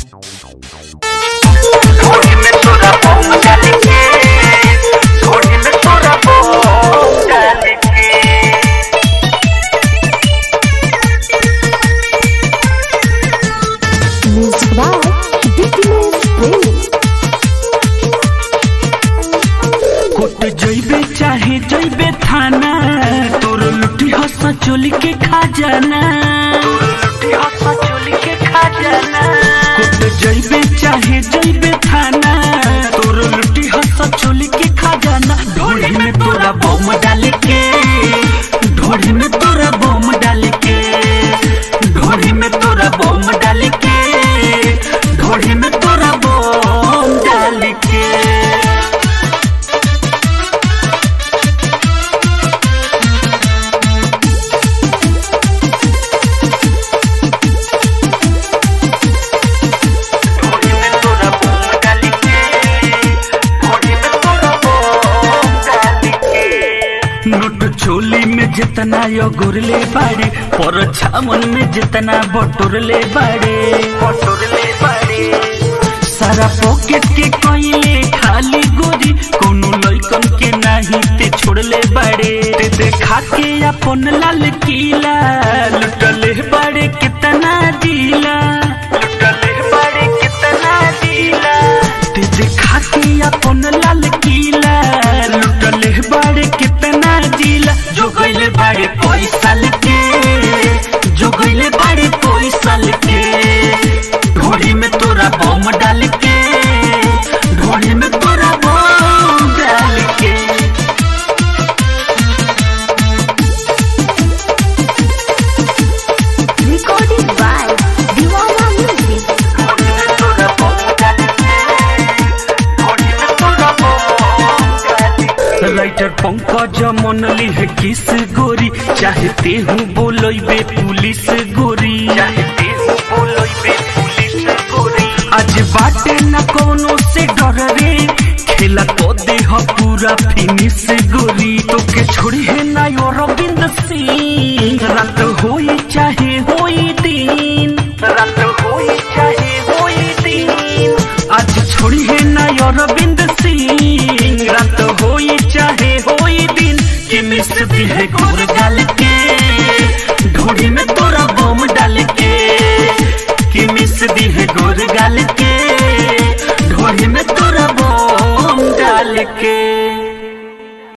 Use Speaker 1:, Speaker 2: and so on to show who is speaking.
Speaker 1: थोड़ी में तोरा बम डाल के थोड़ी में तोरा बम डाल के
Speaker 2: Music by Dickiness Prince.
Speaker 3: कोट जइबे चाहे जइबे थाना तोर लुटी हस चोली के खा जाना
Speaker 1: लुटी हंसा चोली के खा जाना
Speaker 3: कोट जइबे चाहे जइबे थाना तोर लुटी हस चोली के खा जाना ढोली में तोरा बम डाल के ढोली में तोरा बम डाल के ढोली में तोरा बम डाल के ढोली में तोरा बम डाल के
Speaker 1: थोड़ी में तोरा बम डाल के थोड़ी में तोरा बम डाल के
Speaker 3: नोट चोली में जितना यो गुरले बाड़े पर छामन में जितना बटोरले बाड़े
Speaker 1: बटोरले बाड़े
Speaker 3: सारा पॉकेट के कोइले खाली गोरी कोनो लइकन के नाही ते छोड़ले बाड़े ते देखा के अपन लाल किला लुटले बाड़े कितना दिला
Speaker 1: लुटले बाड़े कितना दिला
Speaker 3: ते देखा के अपन लाल किला लुटले बाड़े कितना दिला जो गइले बाड़े पैसा लेके जो गइले बाड़े पैसा लेके ढोली में तोरा बम डाल के ढोली में तोरा बम डाल के
Speaker 2: Recorded by Diwana Music.
Speaker 1: थोड़ी में तोरा बम डाल के थोड़ी में तोरा बम डाल के
Speaker 3: राइटर पंकज मनली है किस गोरी चाहते हूँ बोलबे पुलिस गोरी
Speaker 1: चाहते हो बोलोइबे पुलिस गोरी
Speaker 3: आज बाटे न कोनो से डर रे खेला तो देह पूरा फिनिश गोरी तो के छोड़ी है ना यो रविंद्र सिंह रात होई चाहे होई दिन
Speaker 1: रात होई चाहे होई दिन
Speaker 3: आज छोड़ी है ना यो रविंद्र सिंह रात होई चाहे होई दिन कि मिस भी है गोर डाल के ढोड़ी में तोरा बम डाल के कि मिस दी है गोर गाल के ढोड़ी में तोरा बम डाल के